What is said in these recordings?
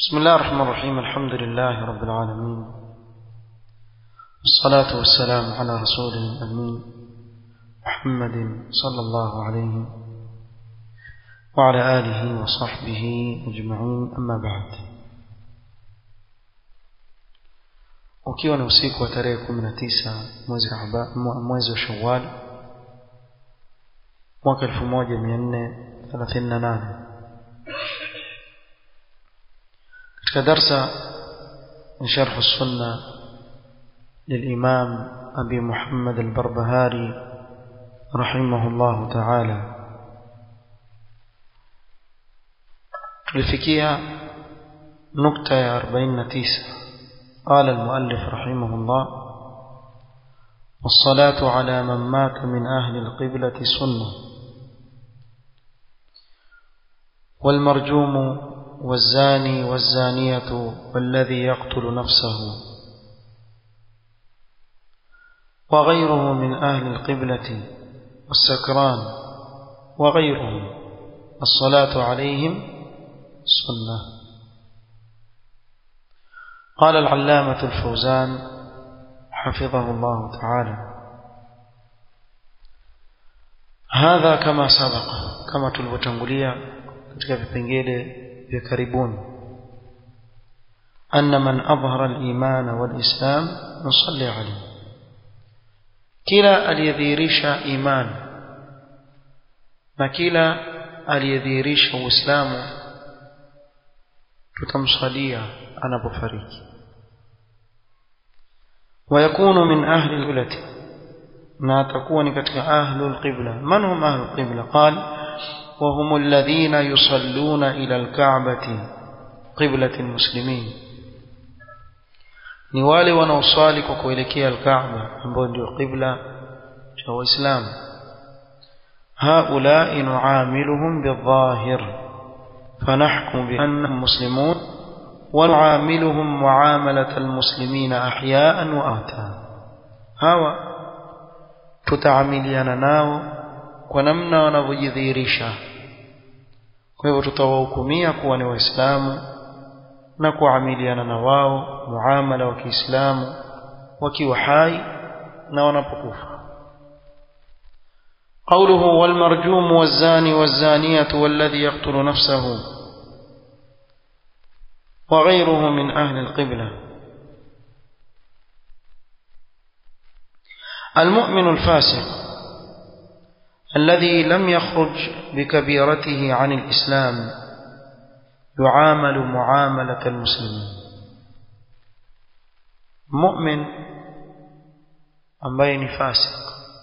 بسم الله الرحمن الرحيم الحمد لله رب العالمين والصلاة والسلام على رسوله الأمين محمد صلى الله عليه وعلى آله وصحبه أجمعين أما بعد ukiwa ni usiku wa tarehe kumi na tisa mwezi mwezi wa shawal mwaka elfu moja mia nne thelathini na nane katika darsa من شرح السنة للإمام أبي محمد البربهاري رحمه الله تعالى tulifikia nukta ya 49 قال المؤلف رحمه الله والصلاة على من مات من أهل القبلة سنة والمرجوم والزاني والزانية والذي يقتل نفسه وغيره من أهل القبلة والسكران وغيرهم الصلاة عليهم سنة قال العلامة الفوزان حفظه الله تعالى هذا كما سبق كما تلوتنغليا katika vipengele vya karibuni anna man adhhara al-iman wal-islam nusalli alayhi kila aliyedhihirisha iman na kila aliyedhihirisha uislamu tutamsalia anapofariki ويكون من أهل القبلة ما تكون كتك أهل القبلة من هم أهل القبلة قال وهم الذين يصلون إلى الكعبة قبلة المسلمين ni wale wanaoswali kwa kuelekea alkaaba ambao ndio qibla cha waislamu haulai nuamiluhum bildhahir fanahkum biannahum muslimun ونعاملهم معاملة المسلمين أحياء وآتا هوا تتعامليana nao kwa namna wanavyojidhihirisha kwa hivyo tutawahukumia kuwa ni waislamu na kuamiliana na wao muamala wa Kiislamu wakiwa hai na wanapokufa قوله والمرجوم والزاني والزانية والذي يقتل نفسه وغيره من أهل القبلة المؤمن الفاسق الذي لم يخرج بكبيرته عن الإسلام يعامل معاملة المسلمين مؤمن ambaye ni fasik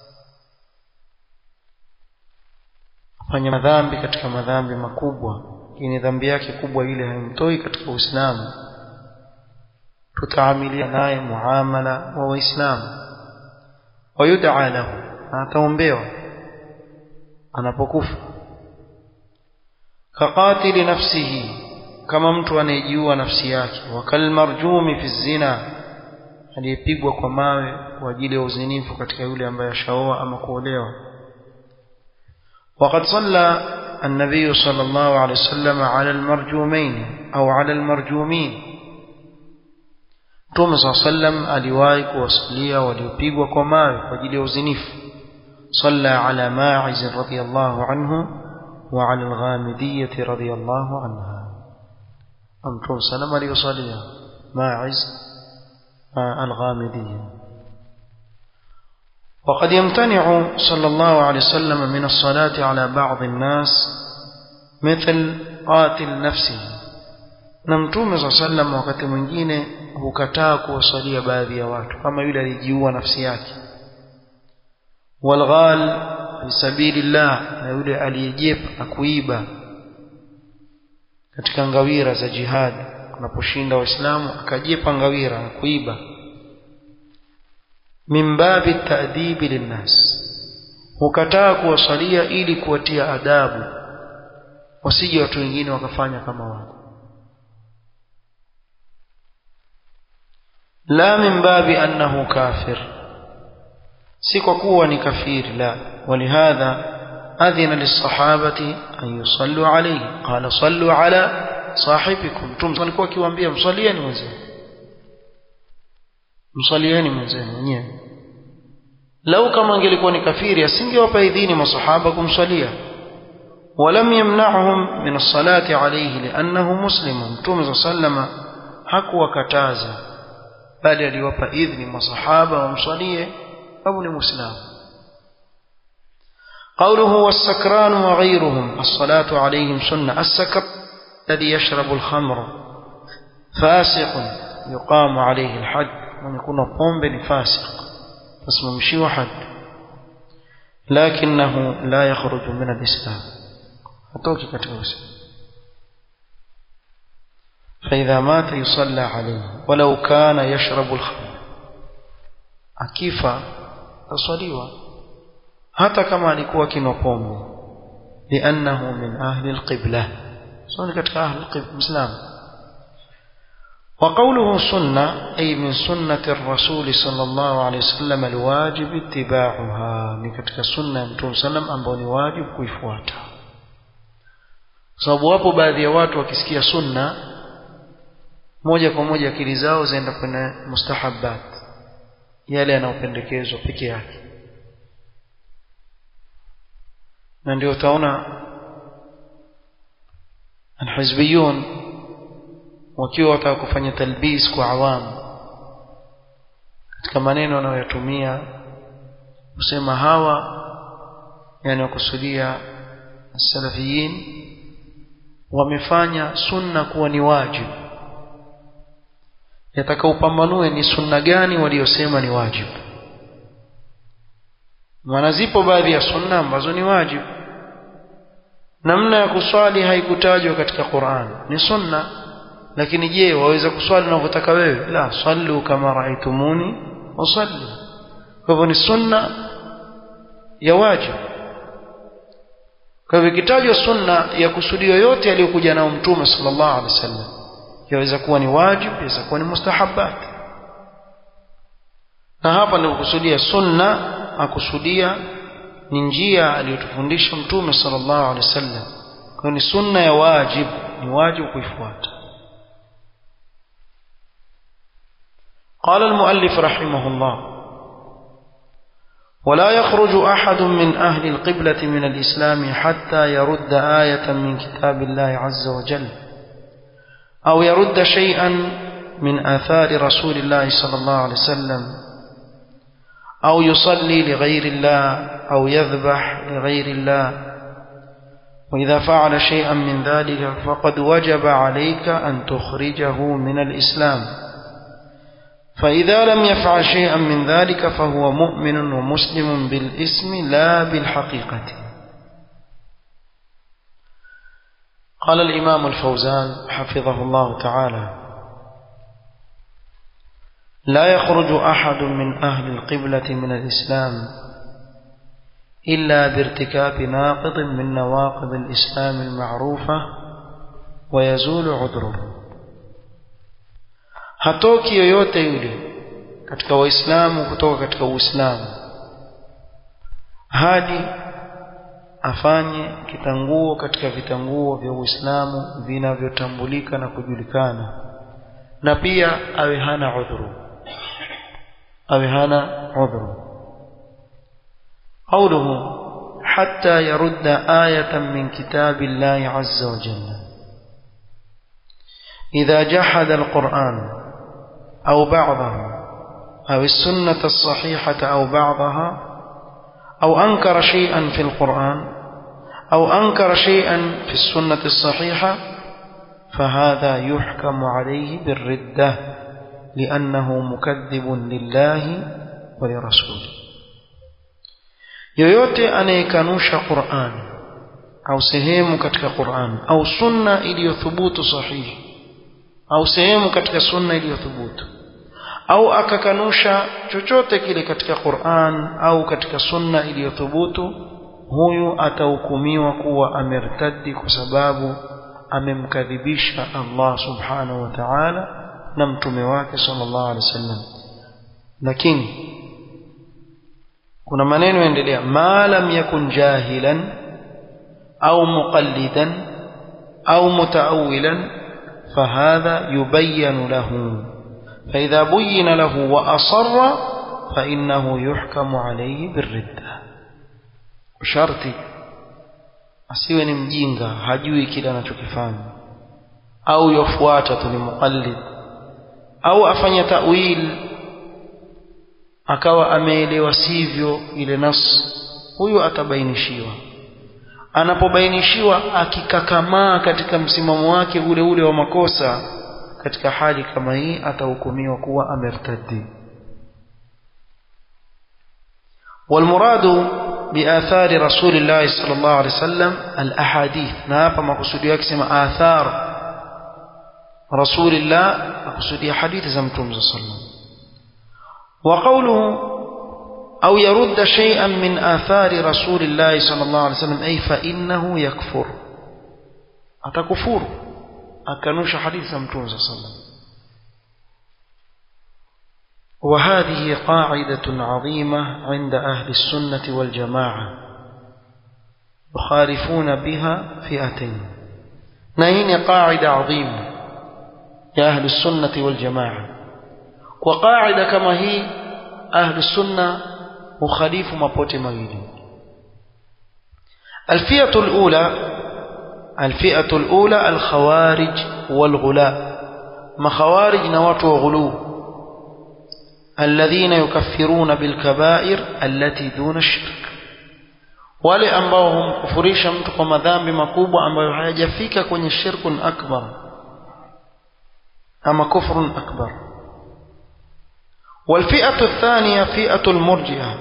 afanya madhambi katika madhambi makubwa lakini dhambi yake kubwa ile haimtoi katika Uislamu tutaamilia naye muamala wa Waislamu wayud'a lahu ataombewa anapokufa kaqatili nafsihi kama mtu anayejiua nafsi yake wakal marjumi fi zina aliyepigwa kwa mawe kwa ajili ya uzinifu katika yule ambaye ashaoa ama kuolewa وقد صلى النبي صلى الله عليه وسلم على المرجومين أو على المرجومين Mtume صلى الله عليه وسلم aliwahi kuwaswalia waliopigwa kwa mawe kwa ajili ya uzinifu صلى على ماعز رضي الله عنه وعلى الغامدية رضي الله عنها أمتون سلم ليصلي ماعز الغامدية وقد يمتنع صلى الله عليه وسلم من الصلاة على بعض الناس مثل قاتل نفسه na mtume saa sallam wakati mwingine hukataa kuwasalia baadhi ya watu kama yule alijiua nafsi yake walghal fi sabilillah na yule aliyejepa na kuiba katika ngawira za jihad anaposhinda waislamu akajepa ngawira na kuiba min babi ta'dibi linnas hukataa kuwasalia ili kuwatia adabu wasije watu wengine wakafanya kama wao la min babi annahu kafir si kwa kuwa ni kafiri la walihadha أذن للصحابة أن يصلوا عليه قال صلوا على sahibikum mtume alikuwa akiwaambia mswalieni mwenzenu mswalieni mwenzenu wenyewe lau kama angelikuwa ni kafiri asingewapa idhini masahaba kumswalia ولم يمنعهم من الصلاة عليه لأنه مسلم متوم صلى الله عليه وسلم hakuwa kataza bali aliwapa idhni masahaba wamswalie sababu ni muislamu قوله والسكران وغيرهم الصلاة عليهم سنة السكر الذي يشرب الخمر فاسق يقام عليه الحد من يكون قوم فاسق فاسم مشي وحد لكنه لا يخرج من الإسلام hatoki katika uislamu فإذا مات يصلى عليه ولو كان يشرب الخمر akifa taswaliwa hata kama alikuwa kinwa pombe liannahu min ahli alqibla so ni katika ahli alqibla muislam وقوله سنة أي من سنة الرسول صلى الله عليه وسلم الواجب اتباعها ni katika sunna ya mtume sallam ambao ni wajibu kuifuata sababu wapo baadhi ya watu wakisikia sunna moja kwa moja akili zao zaenda kwenye mustahabbat yale yanayopendekezwa peke yake na ndio utaona alhizbiyun wakiwa wataka kufanya talbis kwa awamu katika maneno wanayoyatumia kusema hawa yani wakusudia salafiyin wamefanya sunna kuwa ni wajibu yataka upambanue ni sunna gani waliosema ni wajibu maana zipo baadhi ya sunna ambazo ni wajibu namna ya kuswali haikutajwa katika Qur'an ni sunna lakini je waweza kuswali unavyotaka wewe la sallu kama raaitumuni wasallu kwa hivyo ni sunna ya wajibu kwa hivyo ikitajwa sunna ya kusudio yote aliyokuja nao mtume sallallahu alaihi wasallam yaweza kuwa ni wajibu yaweza kuwa ni mustahabbat na hapa nikusudia sunna akusudia ni njia aliyotufundisha mtume sallallahu alaihi wasallam kwa ni sunna ya wajibu ni wajibu kuifuata قال المؤلف رحمه الله ولا يخرج أحد من أهل القبلة من الإسلام حتى يرد آية من كتاب الله عز وجل أو يرد شيئا من آثار رسول الله صلى الله عليه وسلم أو يصلي لغير الله أو يذبح لغير الله وإذا فعل شيئا من ذلك فقد وجب عليك أن تخرجه من الإسلام فإذا لم يفعل شيئا من ذلك فهو مؤمن ومسلم بالاسم لا بالحقيقة قال الإمام الفوزان حفظه الله تعالى لا يخرج أحد من أهل القبلة من الإسلام إلا بارتكاب ناقض من نواقض الإسلام المعروفة ويزول عذره hatoki yoyote yule katika waislamu kutoka katika uislamu hadi afanye kitanguo katika vitanguo vya uislamu vinavyotambulika na kujulikana na pia awe hana udhuru awe hana udhuru قوله حتى يرد آية من كتاب الله عز وجل إذا جحد القرآن أو بعضه أو السنة الصحيحة أو بعضها أو أنكر شيئا في القرآن أو أنكر شيئا في السنة الصحيحة فهذا يحكم عليه بالردة لأنه مكذب لله ولرسوله yoyote anayekanusha Qur'an au sehemu katika Qur'an au sunna iliyothubutu sahihi au sehemu katika sunna iliyothubutu au akakanusha chochote kile katika Qur'an au katika sunna iliyothubutu huyu atahukumiwa kuwa amertadi kwa sababu amemkadhibisha Allah subhanahu wa ta'ala na mtume wake sallallahu alaihi wasallam lakini kuna maneno yaendelea ma lam yakun jahilan au muqallidan au mutaawilan فهذا يبين له فإذا بين له وأصر فإنه يحكم عليه بالردة شرطي asiwe ni mjinga hajui kile anachokifanya au yofuata tu ni muqallid au afanye ta'wil akawa ameelewa sivyo ile nas huyu atabainishiwa anapobainishiwa akikakamaa katika msimamo wake ule ule wa makosa katika hali kama hii atahukumiwa kuwa amertadi والمراد بآثار رسول الله صلى الله عليه وسلم الأحاديث نابا مقصود يكسم آثار رسول الله مقصود حديث زمتم صلى الله عليه وسلم وقوله أو يرد شيئا من آثار رسول الله صلى الله عليه وسلم أي فإنه يكفر أتكفر أكنوش حديث زمتم صلى الله عليه وسلم وهذه قاعدة عظيمة عند أهل السنة والجماعة يخالفون بها فئتين نهين قاعدة عظيمة يا أهل السنة والجماعة وقاعدة كما هي أهل السنة مخالف مبوت مغيري الفئة الأولى الفئة الأولى الخوارج والغلاء ما خوارج نوات وغلو الذين يكفرون بالكبائر التي دون الشرك wale ambao humkufurisha mtu kwa madhambi makubwa ambayo hayajafika kwenye shirkun akbar ama kufrun akbar walfi'atu thaniya fi'atu almurji'a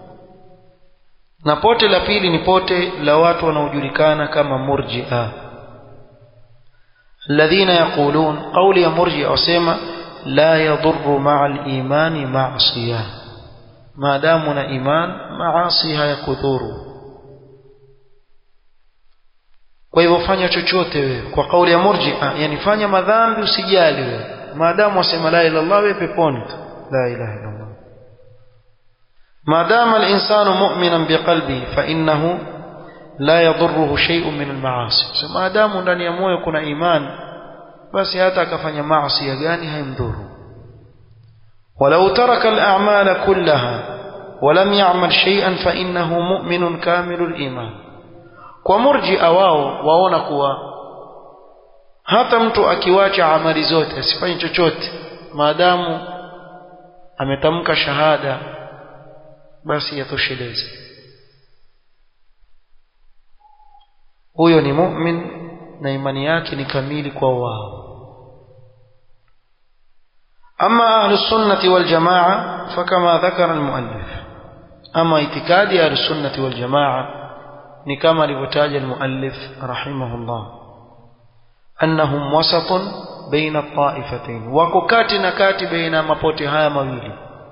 na pote la pili ni pote la watu wanaojulikana kama murji'a alladhina yaqulun qawli ya murji'a wasema لا يضر مع الإيمان معصية ما دامنا إيمان معاصيها يكثر kwa hivyo fanya chochote wewe kwa kauli ya murji'a yani fanya madhambi usijali wewe maadamu wasema la ilaha illallah wewe peponi tu la ilaha illallah maadamu al-insanu mu'minan biqalbi fa innahu la yadurruhu shay'un min al-ma'asi maadamu ndani ya moyo kuna imani basi hata akafanya maasi gani haimdhuru ولو ترك الأعمال كلها ولم يعمل شيئا فإنه مؤمن كامل الإيمان ومرجئ wao waona kuwa hata mtu akiwacha amali zote asifanye chochote maadamu ametamka shahada basi yatosheleze huyo ni mu'min na imani yake ni kamili kwa wao أما أهل السنة والجماعة فكما ذكر المؤلف أما اعتقاد أهل السنة والجماعة نكما لبتاج المؤلف رحمه الله أنهم وسط بين الطائفتين وككات نكات بين مبوتها مويل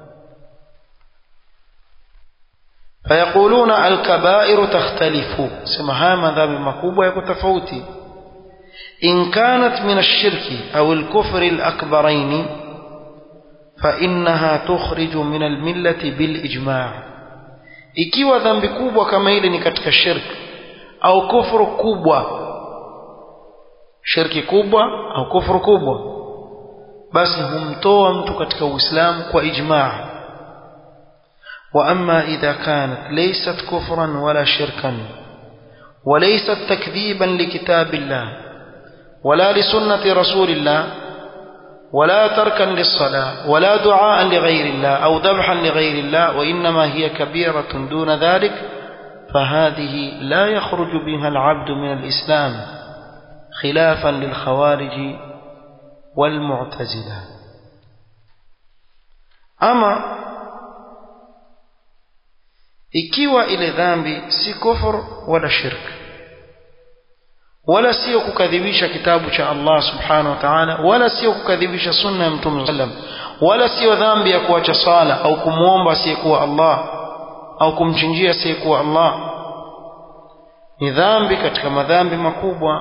فيقولون الكبائر تختلف سمها مذاب مكوبة يكتفوتي إن كانت من الشرك أو الكفر الأكبرين فإنها تخرج من الملة بالإجماع ikiwa dhambi kubwa kama ile ni katika shirki au kufuru kubwa shirki kubwa au kufuru kubwa basi humtoa mtu katika uislamu kwa ijmaa wa amma idha kanat laysat kufran wala shirkan وليست تكذيبا لكتاب الله ولا لسنة رسول الله ولا تركا للصلاة ولا دعاء لغير الله أو ذبحا لغير الله وإنما هي كبيرة دون ذلك فهذه لا يخرج بها العبد من الإسلام خلافا للخوارج والمعتزلة أما ikiwa ile dhambi si kufur wala shirk wala sio kukadhibisha kitabu cha Allah subhanahu wa ta'ala wala sio kukadhibisha sunna ya mtume sallam wala sio dhambi ya kuacha sala au kumwomba asiyekuwa Allah au kumchinjia asiyekuwa Allah ni dhambi katika madhambi makubwa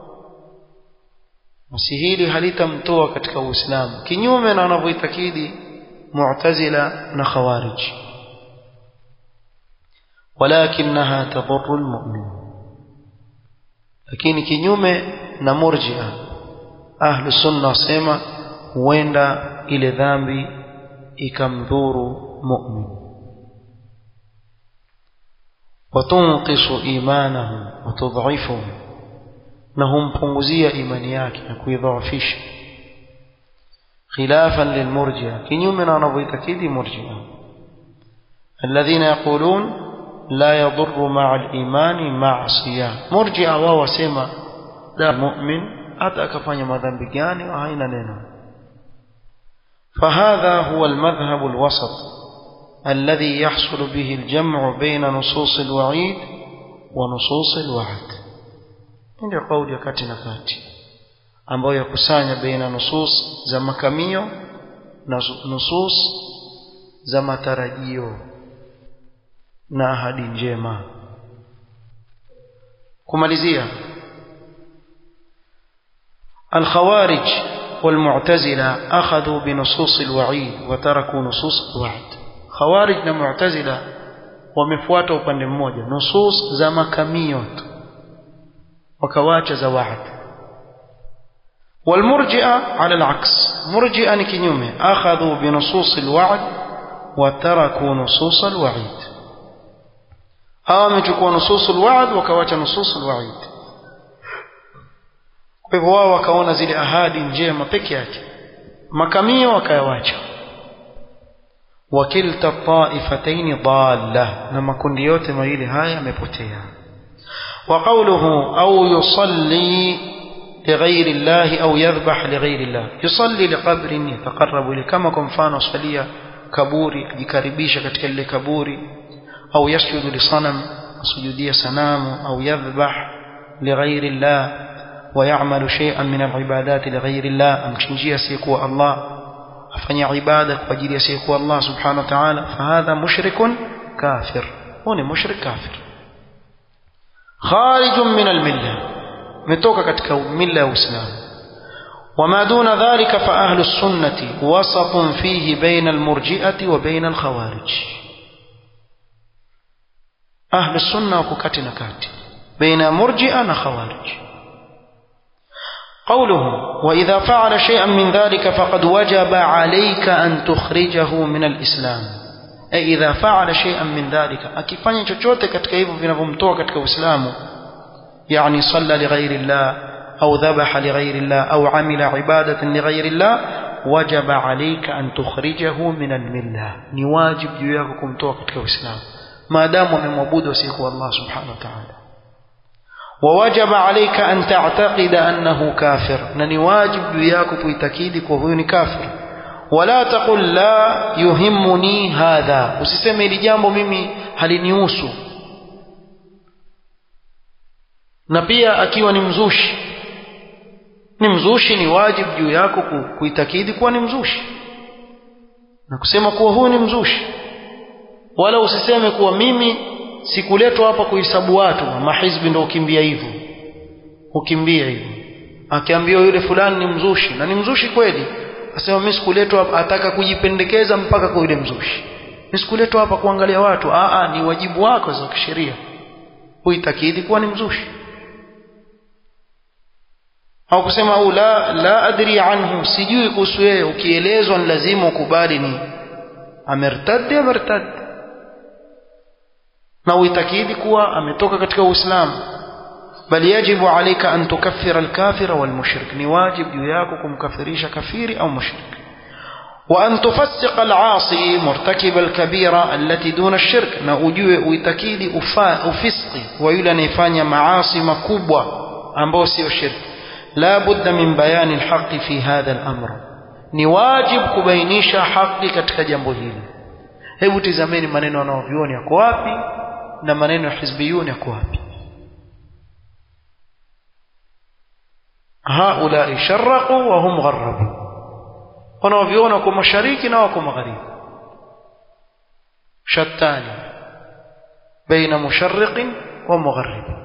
basi hili halitamtoa katika Uislamu kinyume na wanavyoitakidi Mu'tazila na Khawarij ولكنها تضر المؤمن lakini kinyume na murjia ahlu sunna wasema huenda ile dhambi ikamdhuru mu'min watunqisu imanahu watudhifuhu na humpunguzia imani yake na kuidhaafisha khilafan lilmurji'a kinyume na wanavyoitakidi murji'a alladhina yaqulun la yadhurru ma'a al-imani ma'siyah murji'a wao wasema la mu'min hata akafanya madhambi gani haina neno فهذا هو المذهب الوسط الذي يحصل به الجمع بين نصوص الوعيد ونصوص الوعد ndio kauli ya kati na kati ambayo yakusanya baina nusus za makamio na nusus za matarajio na ahadi njema kumalizia الخوارج والمعتزلة أخذوا بنصوص الوعيد وتركوا نصوص الوعد خوارج ومعتزلة wamefuata upande mmoja nusus za makamio tu wakawacha za wa'd والمرجئة على العكس مرجئة نكنيومه أخذوا بنصوص الوعد وتركوا نصوص الوعيد أوامجكوا نصوص الوعد وكواcha نصوص الوعيد kwa hivyo wao wakaona zile ahadi njema peke yake makamio wakayawacha wakilta taifataini dalla na makundi yote mawili haya yamepotea وقوله أو يصلي لغير الله أو يذبح لغير الله يصلي لقبر يتقرب إليه كما كمفان صليا كبوري يكربيش كتك اللي كبوري أو يسجد لصنم سجودية سنام أو يذبح لغير الله ويعمل شيئا من العبادات لغير الله أمشنجي سيقوى الله أفني عبادة وجري سيقوى الله سبحانه وتعالى فهذا مشرك كافر هنا مشرك كافر خارج من المله متوكا katika mila ya Uislamu وما دون ذلك فأهل السنة وسط فيه بين المرجئة وبين الخوارج أهل السنة وكتنا كات بين مرجئة وخوارج قوله وإذا فعل شيئا من ذلك فقد وجب عليك أن تخرجه من الإسلام أي إذا فعل شيئا من ذلك akifanya chochote katika hivyo vinavyomtoa katika Uislamu يعني صلى لغير الله أو ذبح لغير الله أو عمل عبادة لغير الله وجب عليك أن تخرجه من الملة نواجب جياكم توقف الإسلام ما دام من مبود وسيقوى الله سبحانه وتعالى ووجب عليك أن تعتقد أنه كافر نواجب جياكم تكيدك وهو كافر ولا تقل لا يهمني هذا usiseme ili jambo mimi halinihusu na pia akiwa ni mzushi ni mzushi ni wajibu juu yako kuitakidi kuwa ni mzushi na kusema kuwa huyu ni mzushi wala usiseme kuwa mimi sikuletwa hapa kuhesabu watu mahizbi ndio ukimbia hivyo ukimbia hivyo akiambiwa yule fulani ni mzushi na ni mzushi kweli asema mimi sikuletwa hapa ataka kujipendekeza mpaka kwa yule mzushi mimi sikuletwa hapa kuangalia watu a a ni wajibu wako za kisheria uitakidi kuwa ni mzushi au kusema au la la adri anhu sijui kuhusu yeye ukielezwa ni lazima ukubali ni amertadi amertadi na uitakidi kuwa ametoka katika uislamu bali yajibu alayka an tukaffira alkafira walmushrik ni wajib juu yako kumkafirisha kafiri au mushrik وأن تفسق العاصي مرتكب الكبيرة التي دون الشرك na ujue uitakidi ufisqi wa yule anayefanya maasi makubwa ambao sio shirki لا بد من بيان الحق في هذا الأمر ni wajib kubainisha haki katika jambo hili hebu tizameni maneno wanaovioni yako wapi na maneno ya hizbiyuni yako wapi haulai sharaqu wa hum gharabu wanaoviona kwa mashariki na wako magharibi shattani baina musharriqin wa mugharrib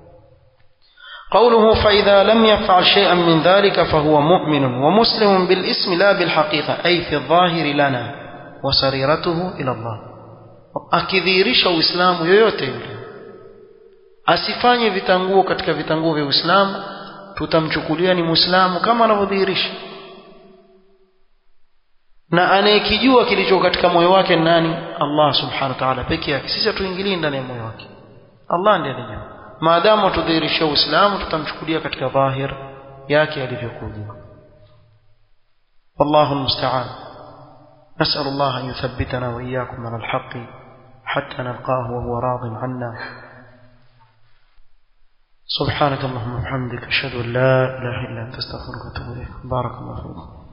قوله فإذا لم يفعل شيئا من ذلك فهو مؤمن ومسلم بالاسم لا بالحقيقة أي في الظاهر لنا وسريرته إلى الله akidhihirisha uislamu yoyote yule asifanye vitanguo katika vitanguo vya uislamu tutamchukulia ni muislamu kama anavyodhihirisha na anayekijua kilicho katika moyo wake ni nani Allah subhanahu wa ta'ala peke yake sisi hatuingilii ndani ya moyo wake Allah ndiye anajua maadamu tudhihirisha uislamu tutamchukulia katika dhahir yake alivyokuja والله المستعان نسأل الله أن يثبتنا وإياكم على الحق حتى نلقاه وهو راض عنا سبحانك اللهم وبحمدك أشهد أن لا إله إلا أنت أستغفرك وأتوب إليك بارك الله فيكم